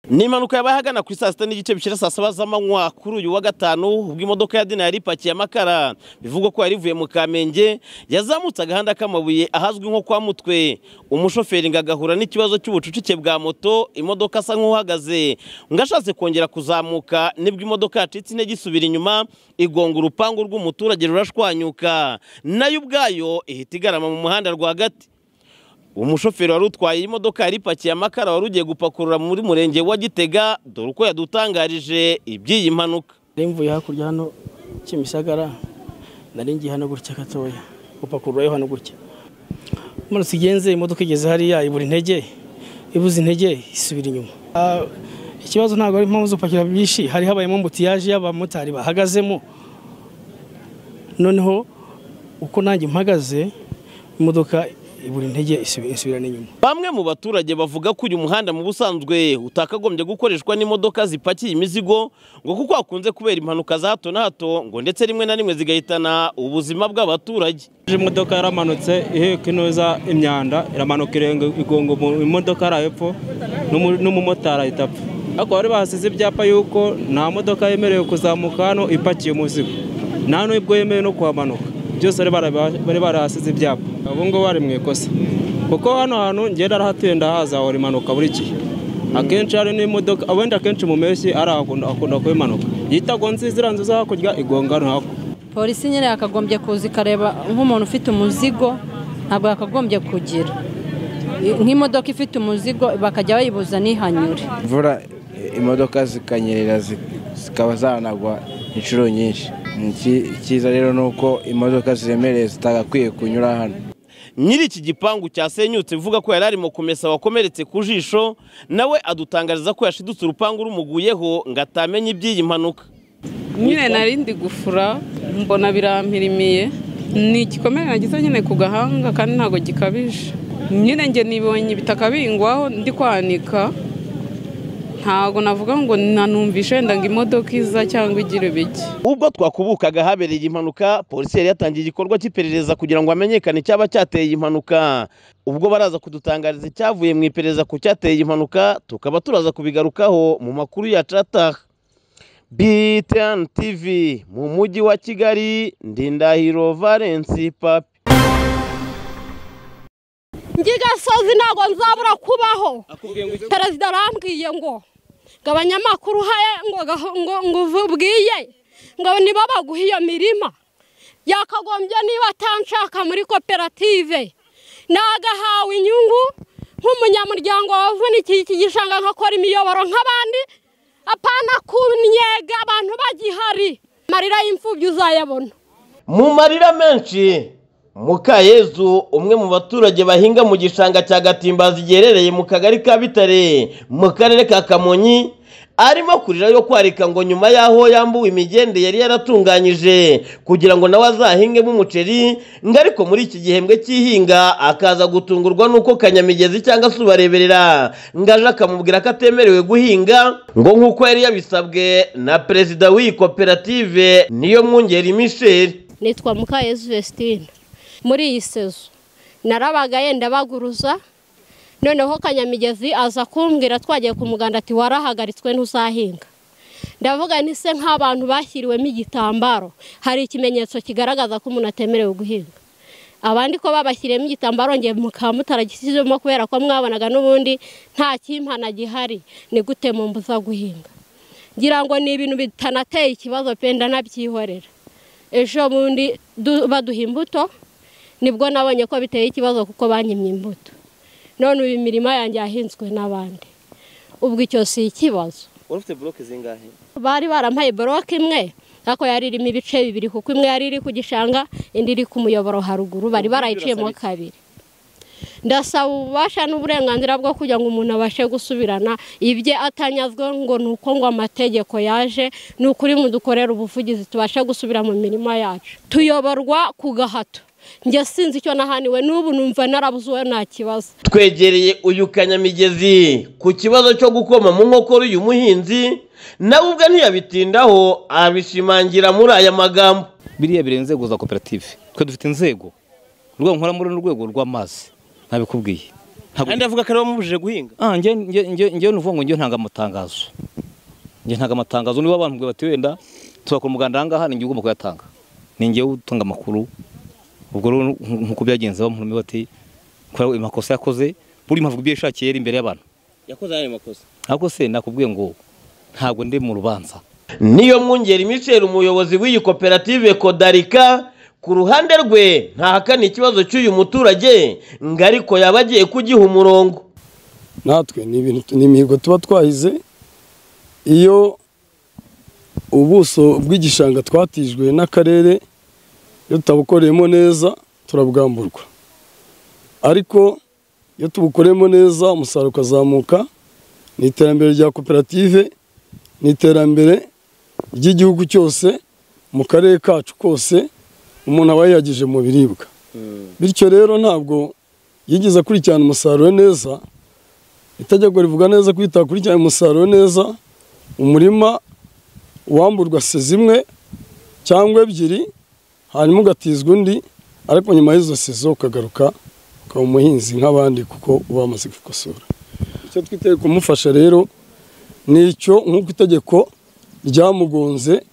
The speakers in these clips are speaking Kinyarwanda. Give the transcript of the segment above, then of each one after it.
ni impanuka yabaye ahagana ku saa sita n'igice bishyira saa saba z'amanywa kuri uyu wa gatanu ubwo imodoka ya dina yari ipakiye amakara bivugwa ko yari ivuye mu kamenge yazamutse agahanda k'amabuye ahazwi nko kwa mutwe umushoferi ngo agahura n'ikibazo cy'ubucucike bwa moto imodoka asa nk'uhagaze ngo ashatse kongera kuzamuka nibwo imodoka yacitse intege isubira inyuma igonga urupangu rw'umuturage rurashwanyuka nayo ubwayo ihita igarama mu muhanda rwagati umushoferi wari utwaye imodoka yari ipakiye amakara wari ugiye gupakurura muri murenge wa gitega dore uko yadutangarije iby'iyi mpanuka nari mvuye hakurya hano kimisagara nari ngiye hano gutya gatoya gupakururayo hano gutya umanuka igenze imodoka igeze hariya ibura intege ibuze intege isubira inyuma Ah, ikibazo ntabwo ari impamvu zo gupakira byinshi hari habayemo mbutiyaje y'abamotari bahagazemo noneho uko nanjye mpagaze imodoka ibura intege isubi- isubirana inyuma bamwe mu baturage bavuga ko uyu muhanda mu busanzwe utakagombye gukoreshwa n'imodoka zipakiye imizigo ngo kuko hakunze kubera impanuka za hato na hato ngo ndetse rimwe na rimwe zigahitana ubuzima bw'abaturage imodoka yaramanutse iheka inoza imyanda iramanuka irenga igonga umuntu, imodoka ari hepfo n'umu- n'umumotari ahita apfa ariko bari bahasize ibyapa yuko nta modoka yemerewe kuzamuka hano ipakiye umuzigo nta n'ubwo yemewe no kuhamanuka byose bari bara- bari barahasize ibyapa ubu ngubu bari mu ikosa kuko hano hantu ngenda arahatuye ndahaza hahora impanuka buri gihe akenshi hari n'imodoka wenda akenshi mu mpeshyi ari ahakunda akunda kubimanuka yitagonze ziriya nzu zo hakurya igonga hano hakurya polisi nyine yakagombye kuza ikareba nk'umuntu ufite umuzigo ntabwo yakagombye kugira nk'imodoka ifite umuzigo bakajya bayibuza n'ihanyure imvura imodoka zikanyerera zi- zikaba zanagwa inshuro nyinshi Iki- icyiza rero ni uko imodoka ziremereye zitagakwiye kunyura hano nyiri iki gipangu cyasenyutse uvuga ko yari arimo kumesa wakomeretse ku jisho nawe adutangariza ko yashidutse urupangu rumuguyeho ngo atamenye iby'iyi mpanuka nyine nari ndi gufura mbona birampirimiye ni igikomere nagize nyine ku gahanga kandi ntabwo gikabije nyine njye nibonye ibitaka bingwaho ndi kwanika ntabwo navuga ngo nanumvishe wenda ngo imodoka iza cyangwa igira ibiki ubwo twakubukaga habereye impanuka polisi yari yatangiye igikorwa cy'iperereza kugira ngo hamenyekane icyaba cyateye iyi mpanuka ubwo baraza kudutangariza icyavuye mu iperereza ku cyateye iyi mpanuka tukaba turaza kubigarukaho mu makuru ya catah btn tv mu mujyi wa kigali ndindahiro valence papi ngigasozi ntabwo nzabura kubaho perezida arambwiye ngo ngo abanyamakuru uhaye ngo gaho- ngo ngo ubwiye ngo nibo baguha iyo mirima yakagombye niba atanshaka muri koperative nagahawe inyungu nk'umunyamuryango wavunikiye iki gishanga nkakora imiyoboro nk'abandi apana kunyega abantu bagihari amarira y'imfubyi uzayabona mu marira menshi mukayezu umwe mu baturage bahinga mu gishanga cya gatimbazi giherereye mu kagari ka bitare mu karere ka kamonyi arimo kurira yo kwarika ngo nyuma y'aho yambuwe imigende yari yaratunganyije kugira ngo nawe azahingemo umuceri ngo ariko muri iki gihembwe cy'ihinga akaza gutungurwa n'uko kanyamigezi cyangwa se ubareberera ngo aje akamubwira ko atemerewe guhinga ngo nk'uko yari yabisabwe na perezida w'iyi koperative niyo mwungeri misheri nitwa mukayezu Vestine muri iyi sezo narabaga yenda baguruza noneho kanyamigezi aza kumbwira twagiye ku muganda ati warahagaritswe ntuzahinga ndavuga ni se nk'abantu bashyiriwemo igitambaro hari ikimenyetso kigaragaza ko umuntu atemerewe guhinga abandi ko babashyiriyemo igitambaro ngiye mukaba mutaragishyizemo kubera ko mwabonaga n'ubundi nta kimpana gihari ni gute mumbuza guhinga ngira ngo ni ibintu bitanateye ikibazo pe ndanabyihorera ejo bundi du- baduha imbuto nibwo nabonye ko biteye ikibazo kuko banyimye imbuto none ubu imirima yanjye yahinzwe n'abandi ubwo icyo si ikibazo wari ufite buroke zingahe bari barampaye boroke imwe ariko yari irimo ibice bibiri kuko imwe yari iri ku gishanga indi iri ku muyoboro haruguru bari barayiciyemo kabiri ndasaba ububasha n'uburenganzira bwo kugira ngo umuntu abashe gusubirana ibye atanyazwe ngo ni uko ngo amategeko yaje ni ukuri mudukorera ubuvugizi tubashe gusubira mu mirima yacu tuyoborwa ku gahato njye sinzi icyo nahaniwe n'ubu numva narabuzuwe nta kibazo twegereye uyu kanyamigezi ku kibazo cyo gukoma mu nkokora uyu muhinzi nawe ubwe ntiyabitindaho abishimangira muri aya magambo biriya biri inzego za koperative twe dufite inzego urwego nkora muri uru rwego rw'amazi ntabikubwiye kandi avuga ko ari we wamubujije guhinga Ah, njye njye njye njye nuvuga ngo njye ntanga amatangazo. Njye ntanga amatangazo niba abantu bati wenda tuzakora umuganda ahangaha ni njye ugomba kuyatanga. Ni njye utanga amakuru. Ubwo rero nkuko byagenze bamurume bati kwa amakosa yakoze buri mpavuga ibyo yashakiye yari imbere y'abantu. yakoze ayo makosa Ariko se nakubwiye ngo ntabwo ndi mu rubanza. niyo mwungeri michel umuyobozi w'iyi koperative kodarika ku ruhande rwe ntahakana ikibazo cy'uyu muturage ngo ariko yaba agiye kugiha umurongo natwe ni ibintu ni imihigo tuba twahize iyo ubuso bw'igishanga twatijwe n'akarere iyo tutabukoreyemo neza turabwamburwa ariko iyo tubukoreyemo neza umusaruro ukazamuka ni iterambere rya koperative ni iterambere ry'igihugu cyose mu karere kacu kose umuntu aba yagije mu biribwa bityo rero ntabwo yigeze akurikirana umusaruro neza itegeko rivuga neza ko itakurikirana umusaruro neza umurima wamburwa se zimwe cyangwa ebyiri hanyuma ugatizwa undi ariko nyuma y'izo se zo ukagaruka ukaba umuhinzi nk'abandi kuko uba wamaze gukosora icyo twiteye kumufasha rero ni icyo nk'uko itegeko ryamugonze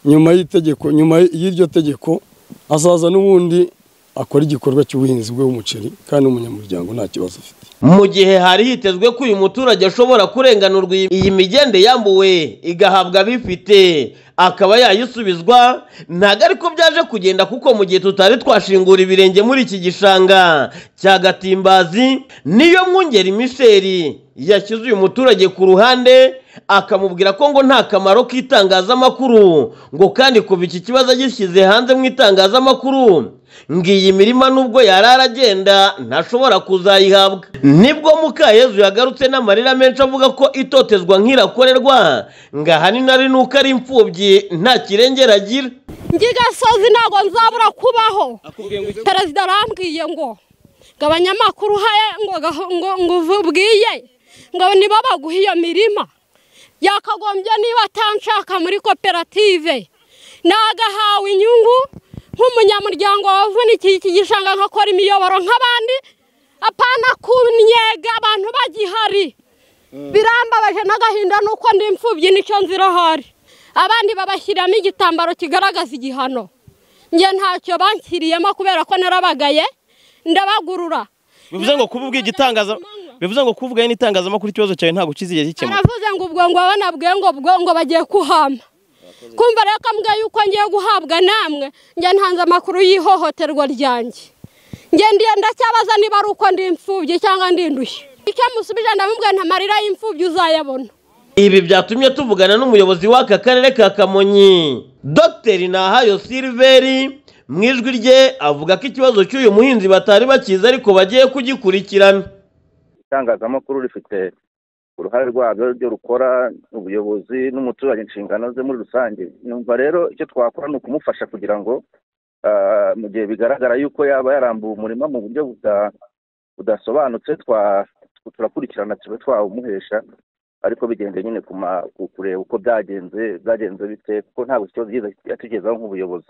nyuma y'itegeko nyuma y'iryo tegeko azaza n'ubundi akora igikorwa cy'ubuhinzi bwe w'umuceri kandi umunyamuryango nta kibazo afite mu gihe hari hitezwe ko uyu muturage ashobora kurenganurwa iyi- iyi migende yambuwe igahabwa abifite akaba yayisubizwa ntabwo ariko byaje kugenda kuko mu gihe tutari twashingura ibirenge muri iki gishanga cya gatimbazi niyo mwungeri misheri yashyize uyu muturage ku ruhande akamubwira ko ngo nta kamaro k'itangazamakuru ngo kandi kuva iki kibazo agishyize hanze mu itangazamakuru ngo iyi mirima nubwo yari aragenda ntashobora kuzayihabwa nibwo mukayezu yagarutse n'amarira menshi avuga ko itotezwa nk'irakorerwa ngo ahanini ari nuko ari imfubyi nta kirengera agira ngigasozi ntabwo nzabura kubaho perezida arambwiye ngo ngo abanyamakuru uhaye ngo gaho- ngo ngo ububwiye ngo nibo baguha iyo mirima yakagombye niba atanshaka muri koperative nagahawe inyungu nk'umunyamuryango wavunikiye iki gishanga nkakora imiyoboro nk'abandi apana kunyega abantu bagihari birambabaje n'agahinda nuko ndi imfubyi nicyo nzira ahari abandi babashyiramo igitambaro kigaragaza igihano njye ntacyo banshyiriyemo kubera ko narabagaye ndabagurura bivuze ngo kuba ubwiye igitangaza bivuze ngo kuvuga n'itangazamakuru ikibazo cyawe ntabwo kizigera gikemura baravuze ngo ubwo ngo abanabwe ngo ubwo ngo bagiye kuhama kumva rero kambwa yuko ngiye guhabwa namwe njye ntanze amakuru y'ihohoterwa ryanjye njye ndiye ndacyabaza niba ari uko ndi imfubyi cyangwa ndi indushyi icyo musubije ndamubwiye nta marira y'imfubyi uzayabona ibi byatumye tuvugana n'umuyobozi w'aka karere ka kamonyi dr nahayo silveri mu ijwi rye avuga ko ikibazo cy'uyu muhinzi batari bakizi ariko bagiye kugikurikirana itangazamakuru rifite uruhare rwabyo ryo rukora ubuyobozi n'umuturage inshingano ze muri rusange numva rero icyo twakora ni ukumufasha kugira ngo ah, mu gihe bigaragara yuko yaba yarambuye umurima mu buryo buda- budasobanutse twa- turakurikirana tuba twawumuhesha ariko bigendeye nyine ku ma- ku- kureba uko byagenze byagenze bite kuko ntabwo ikibazo yigeze atugezaho nk'ubuyobozi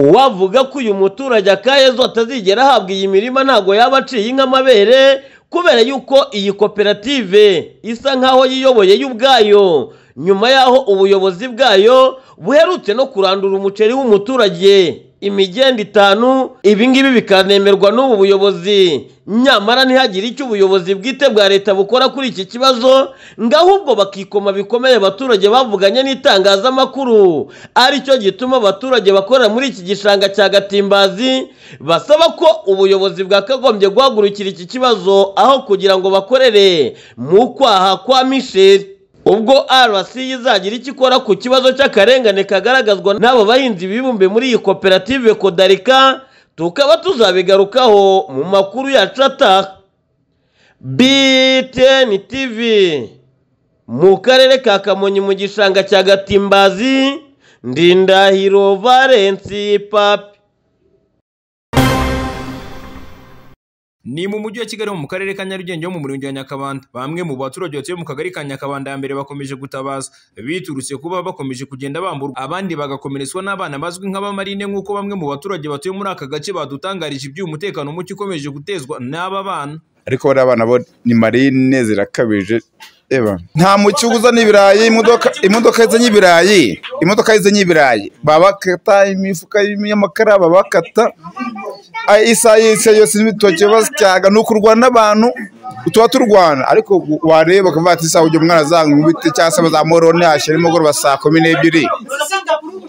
uwavuga ko uyu muturage akayezo atazigera ahabwa iyi mirima ntabwo yaba aciye inka amabere kubera yuko iyi koperative isa nk'aho yiyoboye yo ubwayo nyuma y'aho ubuyobozi bwayo buherutse no kurandura umuceri w'umuturage imigenda itanu ibingibi bikanemerwa n'ubu buyobozi nyamara ntihagire icyo ubuyobozi bwite bwa leta bukora kuri iki kibazo ngo ahubwo bakikoma bikomeye abaturage bavuganye n'itangazamakuru aricyo gituma abaturage bakorera muri iki gishanga cya gatimbazi basaba ko ubuyobozi bwakagombye guhagurukira iki kibazo aho kugira ngo bakorere mu kwaha kwa misheri ubwo rc izagira icyo ikora ku kibazo cy'akarengane kagaragazwa n'abo bahinzi bibumbe muri iyi koperative kodarika tukaba tuzabigarukaho mu makuru yacu ataha btn tv mu karere ka kamonyi mu gishanga cya gatimbazi ndindahiro valensi papi ni mu mujyi wa kigali ho mu karere ka nyarugenge ho mu murenge wa nyakabanda bamwe mu baturage batuye mu kagari ka nyakabanda ya mbere bakomeje gutabaza biturutse kuba bakomeje kugenda bamburwa abandi bagakomeretswa n'abana bazwi nk'abamarine nk'uko bamwe mu baturage batuye muri aka gace badutangarije iby'uyu mutekano muke ukomeje gutezwa n'aba bana ariko bariya bana bo ni marine zirakabije eba nta mucyo uzana ibirayi imodoka imodoka izanye ibirayi imodoka izanye ibirayi babakata imifuka y'amakara babakata Ay, isaha yose yose n'ibitoki basyaga ni ukurwana n'abantu tuba turwana ariko wareba ukavuga ati isaha ujya umwana azanga nkubite cyangwa se bazamorone hashyira nimugoroba saa kumi n'ebyiri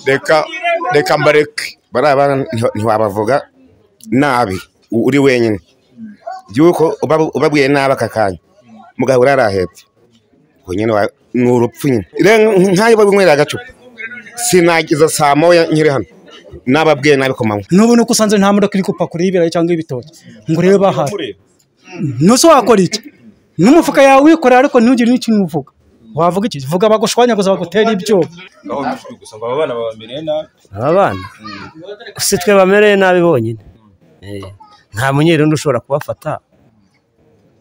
reka reka mbareke bariya bana nti- ntiwabavuga nabi u- uri wenyine yuko ubabwiye nabi aka kanya mugahura yarahebye ubwo nyine wa- ni urupfu nyine rero nkayo babinywera agacupa sinagiza saa moya nkiri hano nababwiye nabi ku manywa n'ubu nuko usanze nta modoka iri gupakura y'ibirayi cyangwa ibitoki ngo urebe bahaye ntuse wakora iki n'umufuka yawe wikorera ariko ntugire n'ikintu uvuga wavuga iki vuga bagushwanyaguza bagutera ibyuma aho bifite gusa ngo aba bana babamereye nabi aba bana si twe bamereye nabi bonyine Eh, nta munyerundi ushobora kubafata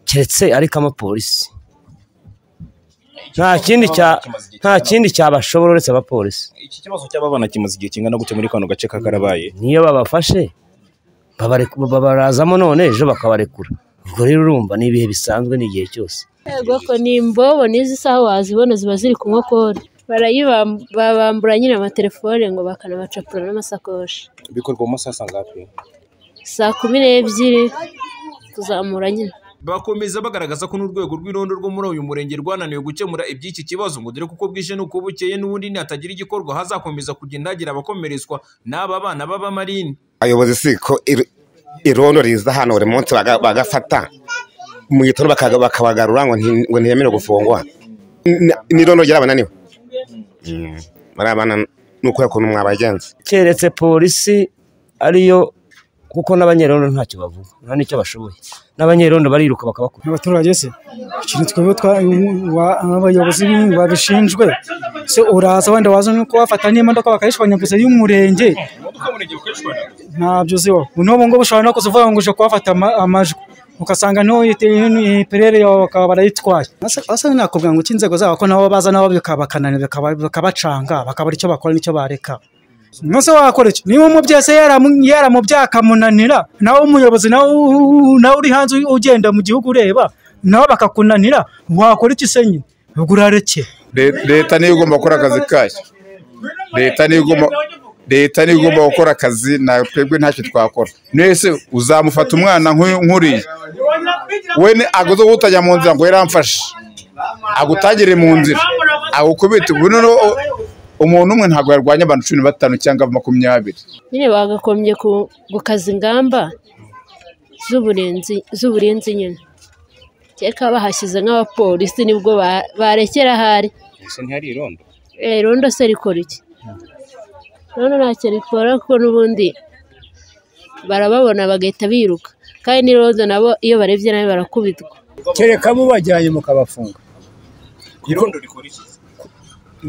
keretse ariko amapolisi nta kindi cya nta kindi cyabashobora uretse abapolisi iki kibazo cy'ababana kimaze igihe kingana gute muri kano gace kakarabaye niyo babafashe babareku- babarazamo none ejo bakabarekura ubwo rero urumva ni ibihe bisanzwe ni igihe cyose Rwako ni imbobo n'izi saha wazibona ziba ziri ku nkokora barayibambura nyine amatelefone ngo bakanabacapura n'amasakoshi bikorwa mu masaha sangapi saa kumi n'ebyiri kuzamura nyine bakomeza bagaragaza ko n'urwego rw'irondo rwo muri uyu murenge rwananiwe gukemura iby'iki kibazo ngo dore kuko bwije n'uko bukeye n'ubundi nihatagira igikorwa hazakomeza kugenda hagira abakomeretswa n'aba bana b'abamarine abayobozi si ko ir- irondo riza hano buri munsi baga- bagafata mu gitondo bakaga- bakabagarura ngo nti- ngo ntiyemerewe gufungwa Ni- ni irondo ry'abananiwe Mm, bariya bana ni ukubera ukuntu mwabagenza keretse polisi ariyo kuko n'abanyerondo ntacyo bavuga nta n'icyo bashoboye n'abanyerondo bariruka bakabakura abaturage se ikintu twebwe twa- wa- abayobozi b'ibintu babishinzwe se uraza wenda waza no kubafata n'imodoka bakayishwanyaguza y'umurenge ntabyo uziho n'ubu ngubu ushobora no kuzivuga ngo uje kubafata ama- amajwi ugasanga n'iperere yawe bakaba barayitwaye asa nakubwira ngo cy'inzego zabo ko nabo baza nabo bikabakananira bakaba- bakabacanga bakabura icyo bakora n'icyo bareka nose wakora iki niba umubyeyi se yaramu- yaramubyaye akamunanira nawe umuyobozi nawe u- u- nawe uri hanze ugenda mu gihugu ureba nawe bakakunanira wakora iki se nyine ubwo urarekeye Le- leta niyo igomba gukora akazi kayo leta niyo igomba leta niyo igomba gukora akazi na twebwe ntacyo twakora mwese uzamufata umwana nk'uyu- nk'uriya we ni aguze gutajya mu nzira ngo yaramfashe agutangire mu nzira agukubite ubu noneho u- umuntu umwe ntabwo yarwanya abantu cumi na batanu cyangwa makumyabiri nyine bagakombye ku- gukaza ingamba z'uburinzi z'uburinzi nyine keka bahashyize nk'abapolisi nibwo ba- barekera ahari ese ntihari irondo Eh, irondo se rikora iki none ntacyo rikora kuko n'ubundi barababona bagahita biruka kandi n'irondo nabo iyo barebye nabi barakubitwa kereka mubajyanye mukabafunga irondo rikora iki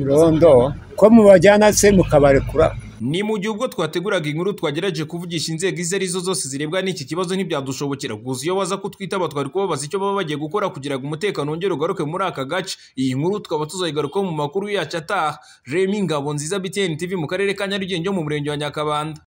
irondo ko mubajyana se mukabarekura ni mu gihe ubwo twateguraga inkuru twagerageje kuvugisha inzego izo arizo zose zirebwa n'iki kibazo ntibyadushobokera gusa iyo baza kutwitaba twari kubabaza icyo baba bagiye gukora kugira ngo umutekano wongere ugaruke muri aka gace iyi nkuru tukaba tuzayigarukaho mu makuru yacu ataha remi ngabo nziza btn tv mu karere ka nyarugenge yo mu murenge wa nyakabanda